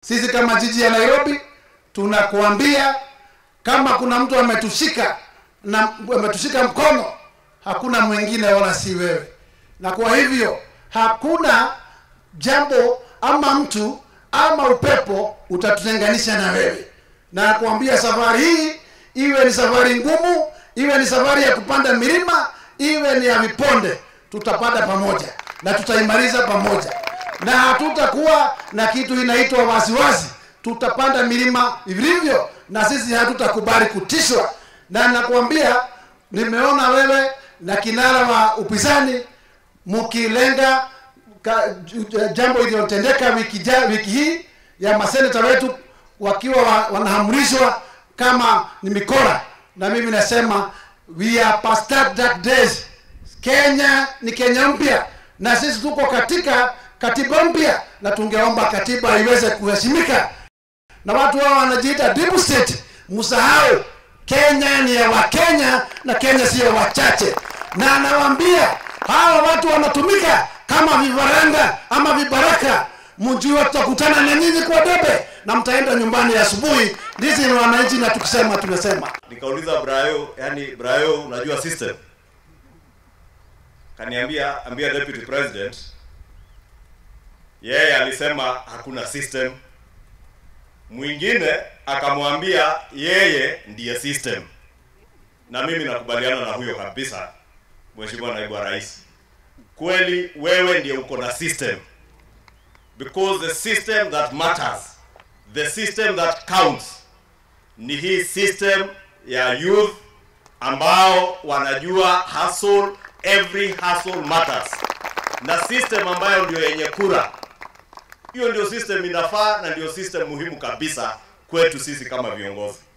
Sisi kama jiji ya Nairobi tunakuambia kama kuna mtu ametushika na ametushika mkono, hakuna mwingine wala si wewe. Na kwa hivyo hakuna jambo ama mtu ama upepo utatutenganisha na wewe. Na nakuambia safari hii iwe ni safari ngumu, iwe ni safari ya kupanda milima, iwe ni ya viponde, tutapanda pamoja na tutaimaliza pamoja, na hatutakuwa na kitu inaitwa wasiwasi. Tutapanda milima vilivyo, na sisi hatutakubali kutishwa. Na nakuambia, nimeona wewe na kinara wa upinzani mkilenga ka, jambo iliyotendeka wiki, ja, wiki hii ya maseneta wetu wakiwa wa, wanahamrishwa kama ni mikora, na mimi nasema we are past that dark days. Kenya ni Kenya mpya, na sisi tuko katika katiba mpya, na tungeomba katiba iweze kuheshimika. Na watu hao wanajiita deep state, msahau Kenya ni ya Wakenya na Kenya sio wachache, na anawaambia hawa watu wanatumika kama vifaranga ama vibaraka. Mjue tutakutana na nyinyi kwa debe na mtaenda nyumbani asubuhi. Ndizi ni wananchi, na tukisema tumesema. Nikauliza Brayo, yani Brayo, unajua system? Kaniambia ambia deputy president, yeye alisema hakuna system. Mwingine akamwambia yeye ndiye system, na mimi nakubaliana na huyo kabisa, Mheshimiwa Naibu wa Rais. Kweli wewe ndiye uko na system, because the system that matters, the system that counts ni hii system ya youth ambao wanajua hustle, every hustle matters, na system ambayo ndio yenye kura. Hiyo ndio system inafaa na ndio system muhimu kabisa kwetu sisi kama viongozi.